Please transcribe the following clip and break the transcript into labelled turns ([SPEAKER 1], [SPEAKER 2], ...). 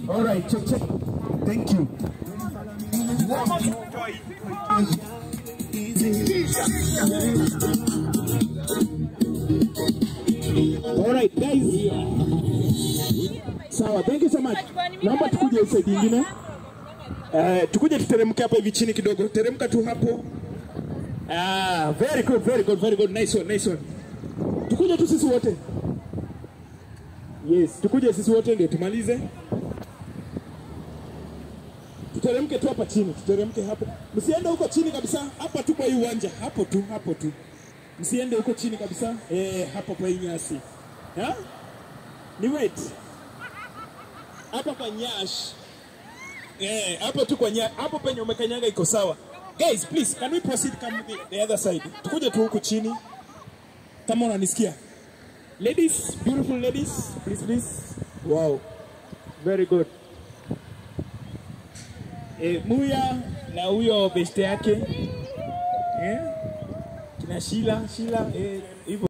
[SPEAKER 1] All right, check, check. Thank you. All right, guys. Sawa, thank you so much. Naomba tukuje hii side nyingine. Eh, tukuje tuteremke hapa hivi chini kidogo. Teremka tu hapo. Ah, very good, very good, very good. Nice one, nice one. Tukuje tu sisi wote. Yes, tukuje sisi wote ndio tumalize. Tuteremke tu hapa chini, tuteremke hapo. Msiende huko chini kabisa, hapa tu kwa hii uwanja, hapo tu, hapo tu. Msiende huko chini kabisa. Eh, hapo kwa hii nyasi. Ha? Ni wait. Hapa kwa nyash. Eh, hapo tu kwa nyash. Hapo penye umekanyaga iko sawa. Guys, please, can we proceed come the, the other side? Tukuje tu huku chini. Kama unanisikia. Ladies, beautiful ladies, please please. Wow. Very good. Eh, Muya na huyo beste yake. Eh? Kina Shila, Shila eh hivyo